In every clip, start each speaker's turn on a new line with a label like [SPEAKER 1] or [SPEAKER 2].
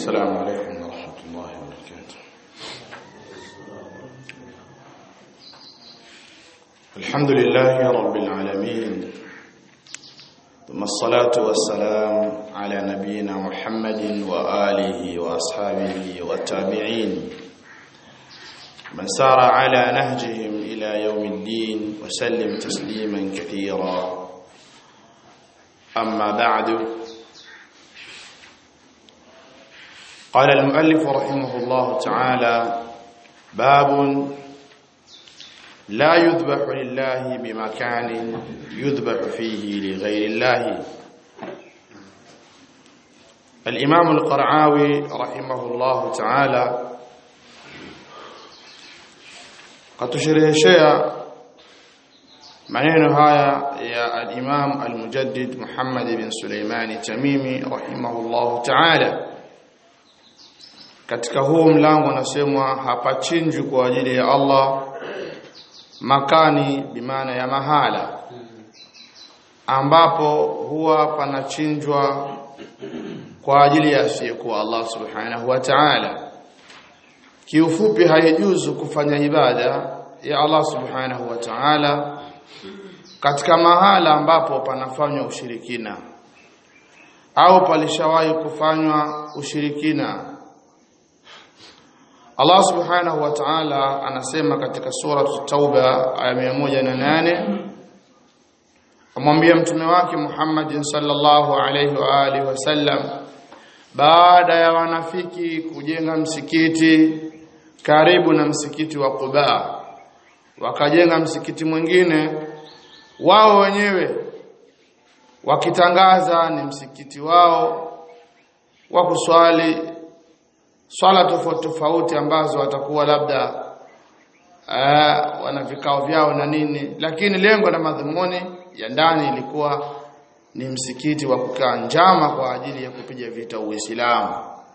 [SPEAKER 1] السلام عليكم ورحمة الله وبركاته الحمد لله رب العالمين ثم الصلاة والسلام على نبينا محمد وآله وأصحابه والتابعين من سار على نهجهم إلى يوم الدين وسلم تسليما كثيرا أما بعد قال المؤلف رحمه الله تعالى باب لا يذبح لله بمكان يذبح فيه لغير الله الإمام القرعاوي رحمه الله تعالى katushereheshea maneno haya ya al-Imam al-Mujaddid Muhammad bin Suleimani Tamimi rahimahullahu ta'ala katika huu mlango unasemwa hapachinjwi kwa ajili ya Allah makani bimaana ya mahala ambapo huwa panachinjwa kwa ajili ya asiyekuwa Allah subhanahu wa ta'ala kiufupi haijuzu kufanya ibada ya Allah subhanahu wa ta'ala katika mahala ambapo panafanywa ushirikina au palishawahi kufanywa ushirikina Allah subhanahu wa ta'ala anasema katika sura Tauba aya 108 amwambia mtume wake Muhammad sallallahu alayhi wa alihi wasallam baada ya wanafiki kujenga msikiti karibu na msikiti wa Quba wakajenga msikiti mwingine wao wenyewe wakitangaza ni msikiti wao wa kuswali swala tofauti tofauti ambazo watakuwa labda uh, wana vikao vyao na nini lakini lengo na madhumuni ya ndani ilikuwa ni msikiti wa kukaa njama kwa ajili ya kupiga vita Uislamu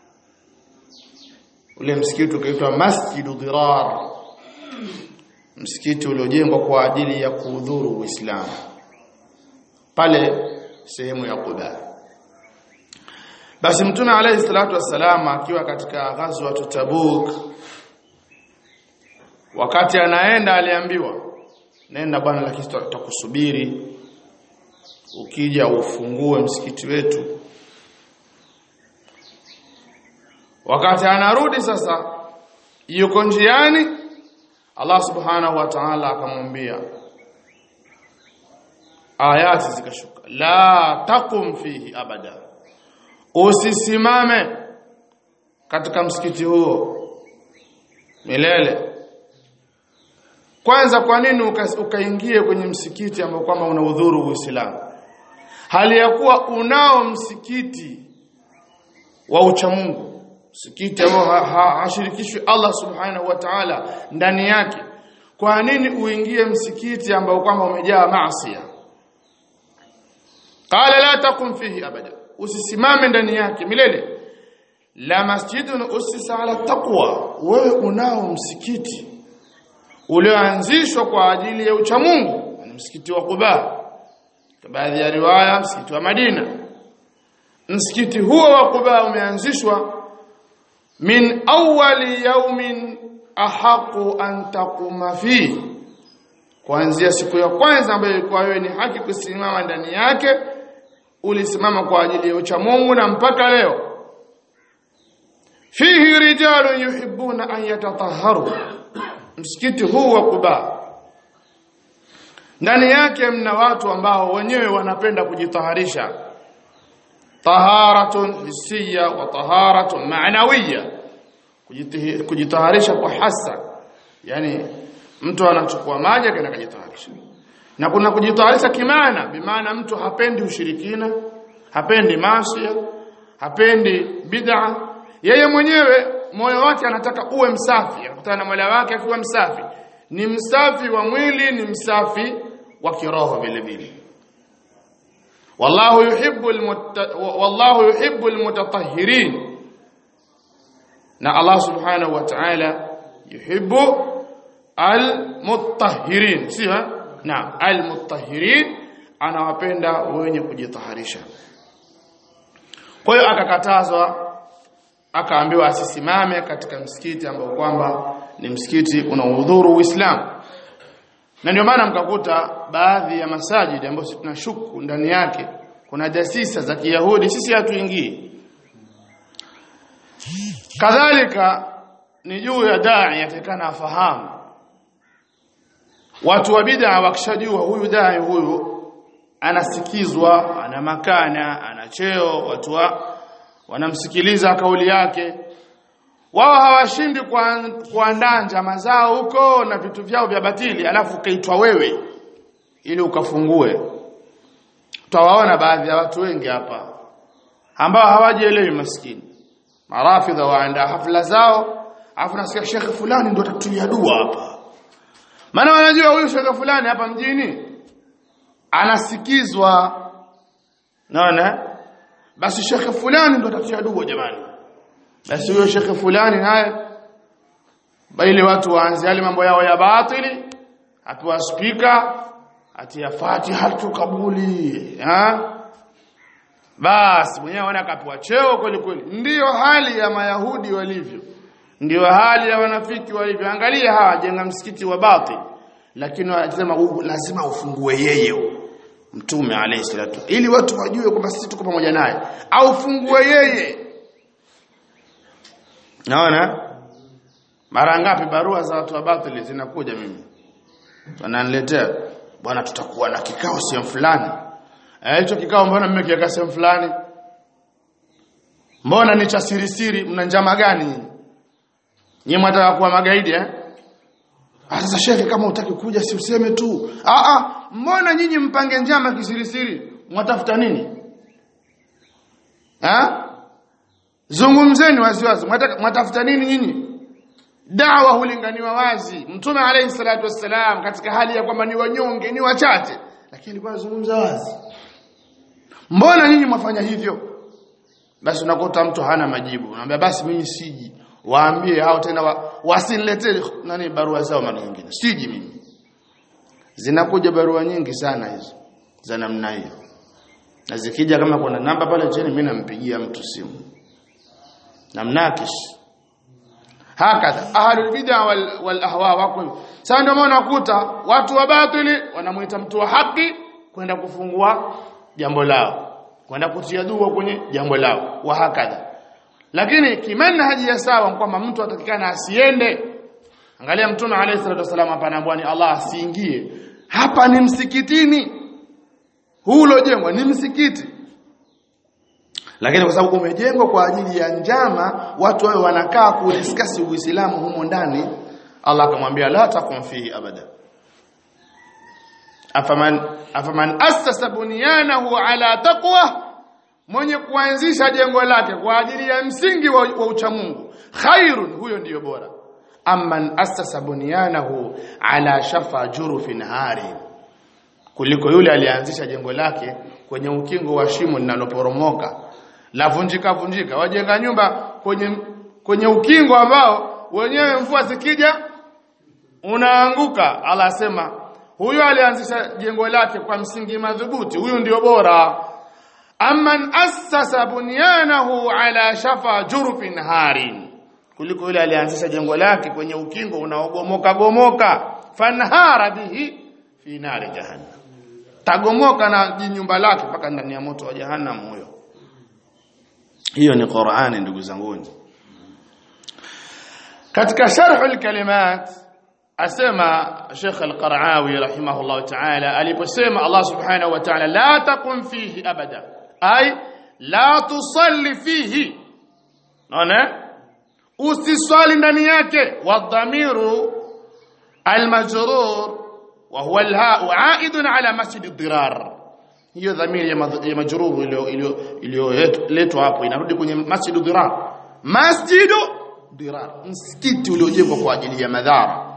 [SPEAKER 1] ule msikiti ukaitwa Masjidu Dirar msikiti uliojengwa kwa ajili ya kuudhuru Uislamu pale sehemu ya Quba basi mtume alayhi salatu wassalam akiwa katika ghazwa Tabuk wakati anaenda aliambiwa nenda bwana lakini tutakusubiri ukija ufungue msikiti wetu wakati anarudi sasa yuko njiani Allah subhanahu wa ta'ala akamwambia ayati zikashuka la taqum fihi abada usisimame katika msikiti huo milele kwanza kwa nini ukaingie uka kwenye msikiti ambao kwamba unaudhuru Uislamu hali ya kuwa unao msikiti wa uchamungu msikiti ambao hashirikishwi ha, ha, Allah subhanahu wa ta'ala ndani yake kwa nini uingie msikiti ambao kwamba umejaa maasi qala la taqum fihi abada usisimame ndani yake milele la masjidun usisa ala taqwa wewe unao msikiti ulioanzishwa kwa ajili ya uchamungu ni msikiti wa Quba baadhi ya riwaya msikiti wa Madina msikiti huo wa Quba umeanzishwa min awwali yawmin ahaqu an taquma fi kuanzia siku ya kwanza ambayo ilikuwa wewe ni haki kusimama ndani yake ulisimama kwa ajili ya uchamungu na mpaka leo fihi rijalun yuhibbuna an yatatahharu msikiti huu wa Quba ndani yake mna watu ambao wenyewe wanapenda kujitaharisha taharatun hisiya wa taharatun ma'nawiyya kujitaharisha kwa hasa yani mtu anachukua maji akaenda kujitaharisha na kuna kujitaharisha kimaana bimaana mtu hapendi ushirikina hapendi maasi hapendi bid'a yeye mwenyewe moyo wake anataka uwe msafi anakutana na Mola wake akiwa msafi ni msafi wa mwili ni msafi wa kiroho vile vile wallahu yuhibbu wallahu yuhibbu almutatahhirin na Allah subhanahu wa ta'ala yuhibbu almutahhirin sio naam almutahhirin anawapenda wenye kujitaharisha kwa hiyo akakatazwa akaambiwa asisimame katika msikiti ambao kwamba ni msikiti unaohudhuru Uislamu na ndio maana mkakuta baadhi ya masajidi ambayo sisi tunashuku ndani yake kuna jasisa za Kiyahudi sisi hatuingii kadhalika ni juu ya dai yatakana afahamu watu wa bid'a wakishajua huyu dai huyu anasikizwa ana makana ana cheo watu wa wanamsikiliza kauli yake wao hawashindi kuandaa njama zao huko na vitu vyao vya batili alafu ukaitwa wewe ili ukafungue tutawaona baadhi ya watu wengi hapa ambao hawajielewi maskini marafidha waandaa hafla zao alafu nasikia shekhe fulani ndio atatulia dua hapa maana wanajua huyu shekhe fulani hapa mjini anasikizwa naona basi shekhe fulani ndo atatia dua jamani basi huyo shekhe fulani naye bali watu waanze yale mambo yao ya batili apewa spika atia fatiha tukabuli ha basi mwenyewe anaona akapewa cheo kweli kweli ndiyo hali ya mayahudi walivyo ndiyo hali ya wanafiki walivyo angalia hawa jenga msikiti wa batil lakini wanasema lazima ufungue yeye mtume alayhi salatu ili watu wajue kwamba sisi tuko pamoja naye au fungue yeye naona mara ngapi barua za watu wa batili zinakuja mimi wananiletea bwana tutakuwa na kikao sehemu fulani eh hicho kikao mbona mmekiweka sehemu fulani mbona ni cha siri siri mna njama gani nyinyi nyinyi mtaka kuwa magaidi eh sasa shekhe kama utaki kuja si useme tu ah ah mbona nyinyi mpange njama kisirisiri mwatafuta nini ha zungumzeni waziwazi mwatafuta nini nyinyi dawa hulinganiwa wazi mtume alayhi salatu wassalam katika hali ya kwamba ni wanyonge ni wachache lakini alikuwa anazungumza wazi mbona nyinyi mwafanya hivyo basi unakuta mtu hana majibu unamwambia basi mimi siji waambie hao tena wa, wasiniletee nani barua zao mara nyingine siji mimi zinakuja barua nyingi sana hizo za namna hiyo na zikija kama kuna namba pale chini mimi nampigia mtu simu namnakish hakadha ahlul bid'a wal, wal ahwa wako sasa ndio maana nakuta watu wa batili wanamuita mtu wa haki kwenda kufungua jambo lao kwenda kutia dua kwenye jambo lao wa hakadha lakini kimanhaji ya sawa kwamba mtu atakikana asiende angalia mtume alayhi salatu wasallam hapa anaambiwa ni Allah asiingie hapa ni msikitini huu ulojengwa ni msikiti lakini kwa sababu umejengwa kwa ajili ya njama watu wao wanakaa kudiskasi uislamu humo ndani Allah akamwambia la takum fihi abada afaman afaman assasa bunyanahu ala taqwa mwenye kuanzisha jengo lake kwa ajili ya msingi wa, wa uchamungu khairun huyo ndiyo bora amman assasa bunyanahu ala shafa jurufin hari kuliko yule alianzisha jengo lake kwenye ukingo wa shimo linaloporomoka la vunjika vunjika wajenga nyumba kwenye kwenye ukingo ambao wenyewe mvua zikija unaanguka Allah asema huyo alianzisha jengo lake kwa msingi madhubuti huyu ndio bora amman assasa bunyanahu ala shafa jurfin harin kuliko yule alianzisha jengo lake kwenye ukingo unaogomoka gomoka fanhara bihi fi nari jahannam tagomoka na jinyumba lake mpaka ndani ya moto wa jahannam huyo hiyo ni Qur'ani ndugu zanguni katika sharh al-kalimat asema Sheikh al-Qara'awi rahimahullah ta'ala aliposema Allah subhanahu wa ta'ala la taqum fihi abada ay la tusalli fihi naona usiswali ndani yake wadhamiru al-majrur wa huwa al-ha'u 'a'idun 'ala masjid ad-dirar hiyo dhamiri ya majruru iliyoletwa hapo inarudi kwenye masjid ad-dirar masjid dirar msikiti uliojengwa kwa ajili ya madhara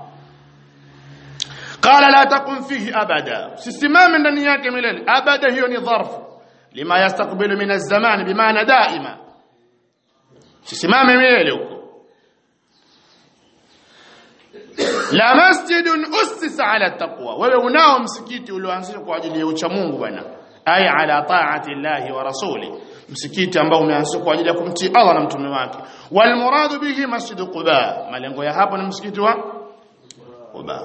[SPEAKER 1] qala la taqum fihi abada sisimame ndani yake milele abada hiyo ni dharfu lima yastaqbilu min az-zaman bimaana daima sisimame milele huko la masjidun ussisa ala taqwa wewe unao msikiti ulioanzishwa kwa ajili ya ucha Mungu bwana ay ala ta'ati llahi wa rasuli msikiti ambao umeanzishwa kwa ajili ya kumtii Allah na mtume wake wal muradu bihi masjid quba malengo ya hapo ni msikiti wa quba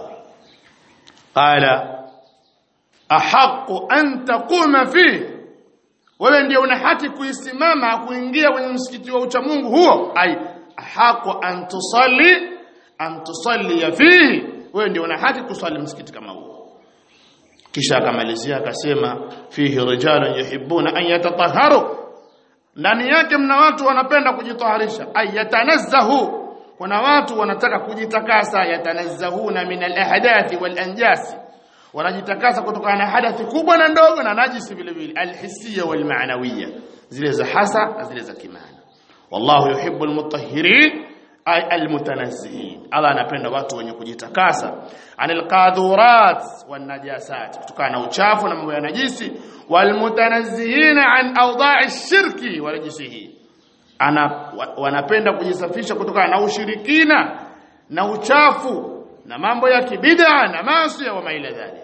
[SPEAKER 1] qala ahqqu an taquma fihi wewe ndio una haki kuisimama kuingia kwenye msikiti wa ucha Mungu huo ai haqu an tusalli an tusalli fihi wewe ndio una haki kusali msikiti kama huo kisha akamalizia akasema fihi rijalun yuhibbuna an yatatahharu ndani yake mna watu wanapenda kujitaharisha ay yatanazzahu kuna watu wanataka kujitakasa yatanazzahuna min al-ahdathi wal anjasi wanajitakasa kutokana na hadathi kubwa na ndogo na najisi vile vile alhisiya wal maanawiyya zile za hasa na zile za kimaana wallahu yuhibbu almutahhirin ay almutanazzihin Allah anapenda watu wenye kujitakasa anil qadhurat wan najasat kutokana na uchafu na mambo ya najisi wal mutanazzihin an awda'i shirki wa rajisihi ana wanapenda kujisafisha kutokana na ushirikina na uchafu na mambo ya kibid'a na maasi wa maila dhalik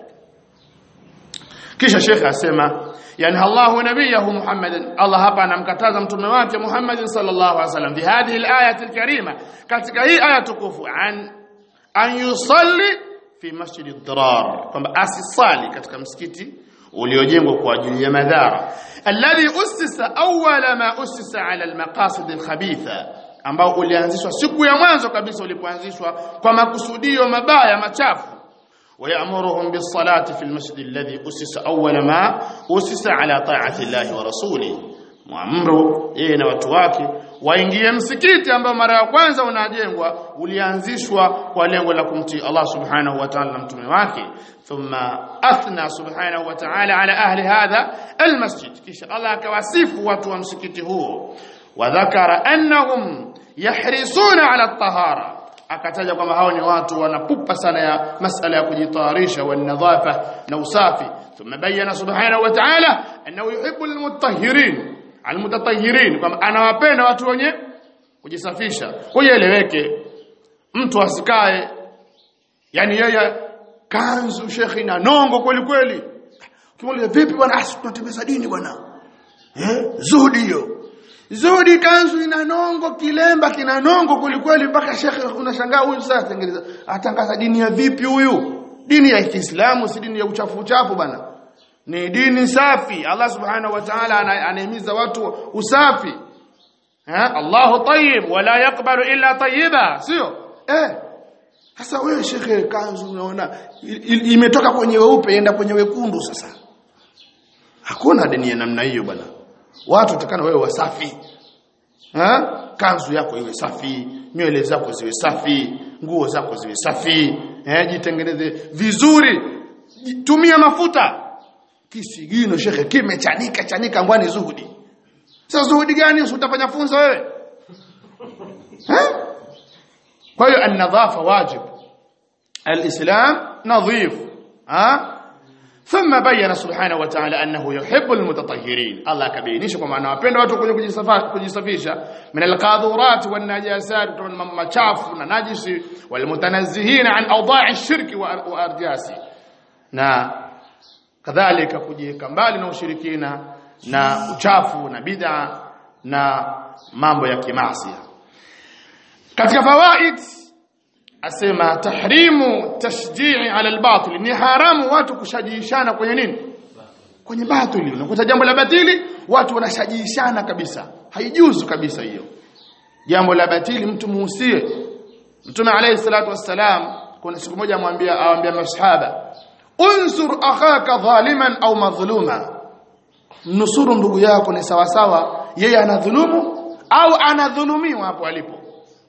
[SPEAKER 1] kisha shekhe asema yani Allahu nabiyahu Muhammadan Allah hapa anamkataza mtume wake Muhammad sallallahu alaihi wasallam fi hadhihi al-ayati al-karima katika hii aya tukufu an an yusalli fi masjid ad-dirar kwamba asisali katika msikiti uliojengwa kwa ajili ya madhara alladhi usisa awwala ma usisa ala al-maqasid al-khabitha ambao ulianzishwa siku ya mwanzo kabisa ulipoanzishwa kwa makusudio mabaya machafu ويأمرهم بالصلاة في المسجد الذي أسس أول ما أسس على طاعة الله ورسوله muamru yeye na watu wake waingie msikiti ambao mara ya kwanza unajengwa ulianzishwa kwa lengo la kumtii Allah subhanahu wa ta'ala na mtume wake thumma athna subhanahu wa ta'ala ala ahli hadha almasjid kisha Allah akawasifu watu wa msikiti huo wa dhakara annahum yahrisuna ala at-tahara akataja kwamba hao ni watu wanapupa sana ya masala ya kujitayarisha wa nadhafa na usafi thumma bayyana subhanahu wa ta'ala annahu yuhibbu almutahhirin almutatahhirin kwamba anawapenda watu wenye kujisafisha kueleweke mtu asikae yani yeye kanzu shekhi na nongo kweli kweli kimuuliza vipi bwana asi tunatembeza dini bwana eh zuhudi hiyo Zudi kanzu ina nongo, kilemba kina nongo kulikweli mpaka shekhe unashangaa huyu sasa tengeneza atangaza dini ya vipi huyu? Dini ya Kiislamu si dini ya uchafu uchafu bana. Ni dini safi. Allah Subhanahu wa Ta'ala anahimiza watu usafi. Ha? Allahu tayyib wala yakbalu illa tayyiba, sio? Eh. Sasa wewe shekhe kanzu unaona imetoka kwenye weupe ienda kwenye wekundu sasa. Hakuna dini ya namna hiyo bwana watu utakana wewe wasafi ha? kanzu yako iwe safi nywele zako ziwe safi nguo zako ziwe safi eh jitengeneze vizuri tumia mafuta kisigino shekhe kimechanika chanika ngwani zuhudi sasa zuhudi gani utafanya funzo wewe ha? kwa hiyo an-nadhafa wajib al-islam nadhif ha ثم بين سبحانه وتعالى انه يحب المتطهرين الله كبينيش kwamba anawapenda watu kwenye kujisafisha min alqadhurat wan najasat machafu na najisi wal mutanazzihin an awda'i ash-shirk wa arjasi na kadhalika kujiweka mbali na ushirikina na uchafu na bid'a na mambo ya kimasi katika fawaid asema tahrimu tashjii ala albatil ni haramu watu kushajishana kwenye nini kwenye batili unakuta jambo la batili watu wanashajishana kabisa haijuzu kabisa hiyo jambo la batili mtu muhusie mtume alayhi salatu wassalam kuna siku moja amwambia awaambia masahaba unsur akhaka dhaliman au madhluma nusuru ndugu yako ni sawa sawa yeye anadhulumu au anadhulumiwa hapo alipo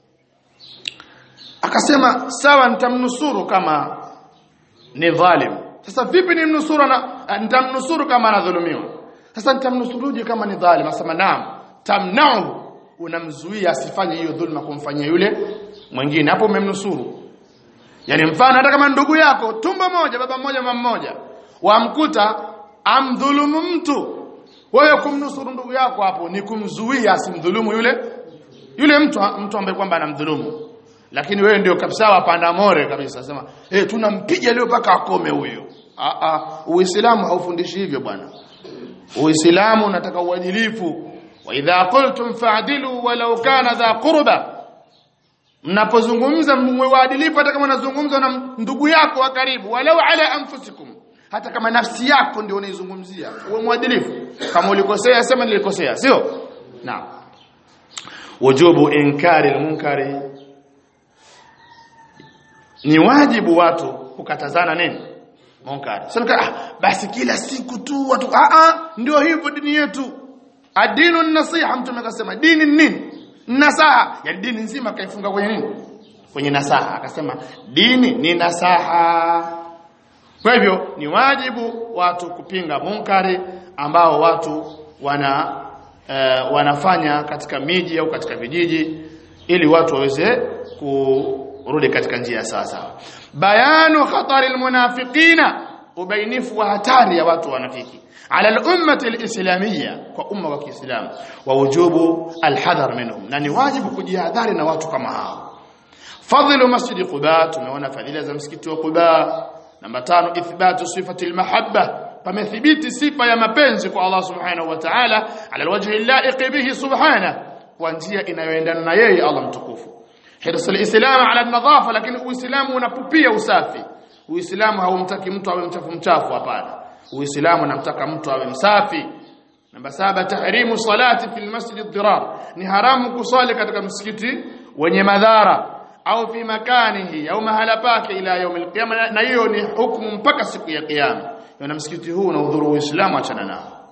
[SPEAKER 1] akasema sawa nitamnusuru kama ni dhalim sasa vipi nimnusuru na nitamnusuru kama anadhulumiwa sasa nitamnusuruje kama ni dhalim asema naam tamnau unamzuia asifanye hiyo dhulma kumfanyia yule mwingine hapo umemnusuru yani mfano hata kama ndugu yako tumbo moja baba mmoja mama mmoja wamkuta amdhulumu mtu wewe kumnusuru ndugu yako hapo ni kumzuia asimdhulumu yule yule mtu mtu ambaye kwamba anamdhulumu lakini wewe ndio kabisa wapanda more kabisa sema eh tunampiga leo paka akome huyo a a uislamu haufundishi hivyo bwana uislamu unataka uadilifu wa idha qultum fa'dilu walau kana dha qurba mnapozungumza mwe waadilifu hata kama unazungumza na ndugu yako wa karibu walau ala anfusikum hata kama nafsi yako ndio unaizungumzia uwe mwadilifu kama ulikosea sema nilikosea sio naam wujubu inkari almunkari ni wajibu watu kukatazana nini munkari sio ah, basi kila siku tu watu ah ah ndio hivyo dini yetu adinu nasiha mtume akasema dini ni nini nasaha ya dini nzima kaifunga kwenye nini kwenye nasaha akasema dini ni nasaha kwa hivyo ni wajibu watu kupinga munkari ambao watu wana uh, wanafanya katika miji au katika vijiji ili watu waweze kurudi katika njia sawa bayanu khatari almunafiqina ubainifu wa hatari ya watu wanafiki ala al-ummati al-islamiyya kwa umma wa Kiislamu wa wujubu al-hadhar minhum na ni wajibu kujihadhari na watu kama hao fadhilu masjid Quba tumeona fadhila za msikiti wa Quba namba tano ithbatu sifati al-mahabba pamethibiti sifa ya mapenzi kwa Allah subhanahu wa ta'ala ala alwajhi al-la'iq bihi subhanahu kwa njia inayoendana na yeye Allah mtukufu hirsul islam ala an-nadhafa lakini uislamu unapupia usafi uislamu haumtaki mtu awe mchafu mchafu hapana uislamu unamtaka mtu awe msafi namba saba tahrimu salati fil masjid ad-dirar ni haramu kusali katika msikiti wenye madhara au fi makanihi au mahala pake ila yaumil qiyama na hiyo ni hukumu mpaka siku ya kiyama na msikiti huu unaudhuru uislamu achana nao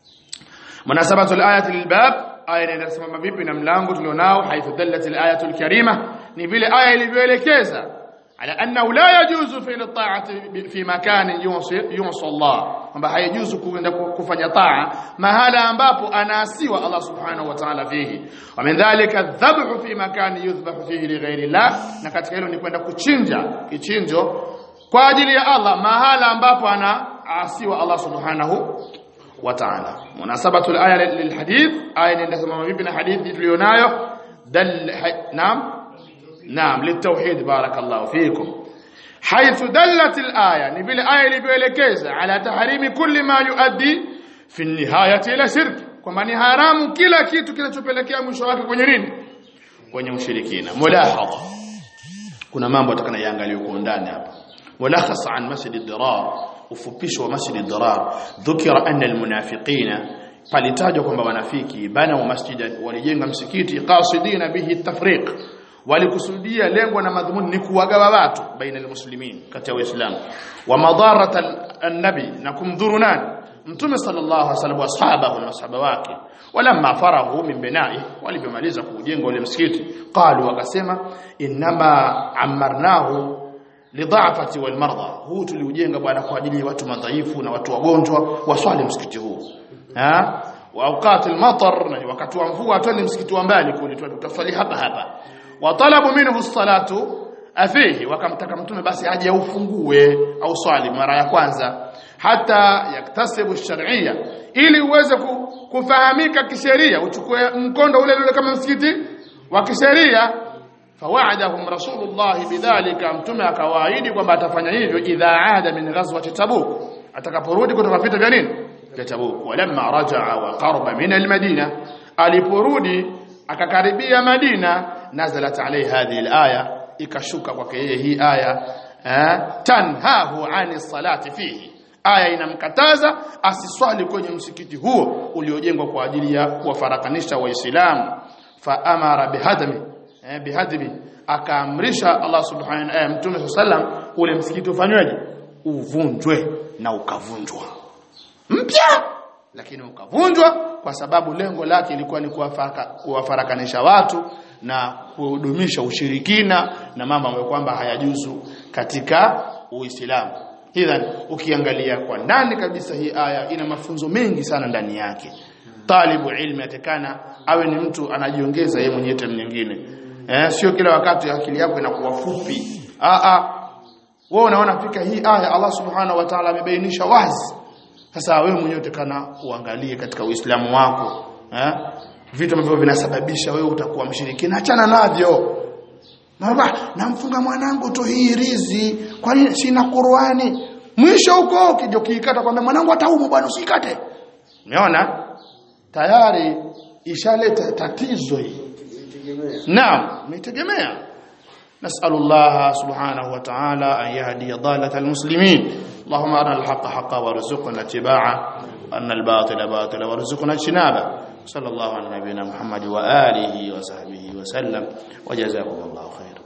[SPEAKER 1] munasabatu al-ayati lilbab aya inasimama vipi na mlango tulionao haithu dallat al-ayatu al-karima ni vile aya ilivyoelekeza ala annahu la yajuzu fi al-ta'ati fi makan yusi Allah kwamba haijuzu kuenda kufanya taa mahala ambapo anaasiwa Allah subhanahu wa ta'ala fihi wa min dhalika dhabhu fi makan yudhbahu fihi li ghairi Allah na katika hilo ni kwenda kuchinja kichinjo kwa ajili ya Allah mahala ambapo anaasiwa Allah subhanahu wa ta'ala munasabatu al-aya lilhadith aya inasema vipi na hadithi tulionayo dal naam naam litawhid barakallahu fikum حيث دلت الآية نبيل آية ilivyoelekeza ala tahrimi kulli ma yuaddi fi nihayati ila shirk kwamba ni haramu kila kitu kinachopelekea mwisho wake kwenye nini kwenye ushirikina mulahadha kuna mambo atakana yaangalie kwa ndani hapa mulakhas an masjid ad-dirar ufupisho wa masjid ad-dirar dhukira anna al-munafiqina palitajwa kwamba wanafiki bana masjidan walijenga msikiti qasidina bihi at-tafriq walikusudia lengo na madhumuni ni kuwagawa watu baina almuslimin kati ya waislamu wa madarata an-nabi na kumdhuru nani mtume sallallahu alaihi wasallam washabahu na masahaba wake walamma farahu min bina'i walipomaliza kujenga ule msikiti qalu wakasema inma amarnahu lidhafati wal marda huu tuliujenga bwana kwa ajili ya watu madhaifu na watu wagonjwa waswali msikiti huu ha wa awqat al-matar na wakati wa mvua twende msikiti wa mbali kule tutaswali hapa hapa watalabu minhu salatu afihi wakamtaka mtume basi aje aufungue au swali mara ya kwanza hata yaktasibu sharia ili uweze kufahamika kisheria uchukue mkondo ule ule kama msikiti wa kisheria fawaadahum rasulullah bidhalika mtume akawaahidi kwamba atafanya hivyo idha aada min ghazwati tabuk atakaporudi kutoka vita vya nini vya tabuk walamma rajaa wa qarba min almadina aliporudi akakaribia madina nazalat alayhi hadhihi alaya ikashuka kwake yeye hii aya tanhahu ani salati fihi aya inamkataza asiswali kwenye msikiti huo uliojengwa kwa ajili ya kuwafarakanisha waislamu fa amara bihadmi eh, bihadmi akaamrisha Allah subhanahu eh, mtume sallam ule msikiti ufanyweje uvunjwe na ukavunjwa mpya lakini ukavunjwa kwa sababu lengo lake ilikuwa ni kuwafarakanisha watu na kuhudumisha ushirikina na mambo ambayo kwamba hayajuzu katika Uislamu. Hidhan ukiangalia kwa ndani kabisa hii aya ina mafunzo mengi sana ndani yake. Talibu ilmi atekana awe ni mtu anajiongeza yeye mwenyewe tena nyingine. Eh, sio kila wakati akili yako inakuwa fupi. Ah ah. Wewe unaona fika hii aya Allah Subhanahu wa Ta'ala amebainisha wazi. Sasa wewe mwenyewe utakana uangalie katika Uislamu wako, eh? Vitu ambavyo vinasababisha wewe utakuwa mshirikina achana navyo. Baba, namfunga mwanangu tu hii rizi, kwa nini sina Qur'ani? Mwisho huko ukija ukiikata kwamba mwanangu ataumwa bwana usikate. umeona tayari ishaleta tatizo hii naam umetegemea نسأل الله سبحانه وتعالى أن يهدي ضالة المسلمين اللهم أرنا الحق حقا وارزقنا اتباعه وأن الباطل باطلا وارزقنا اجتنابه صلى الله على نبينا محمد وآله وصحبه وسلم وجزاكم الله خيرا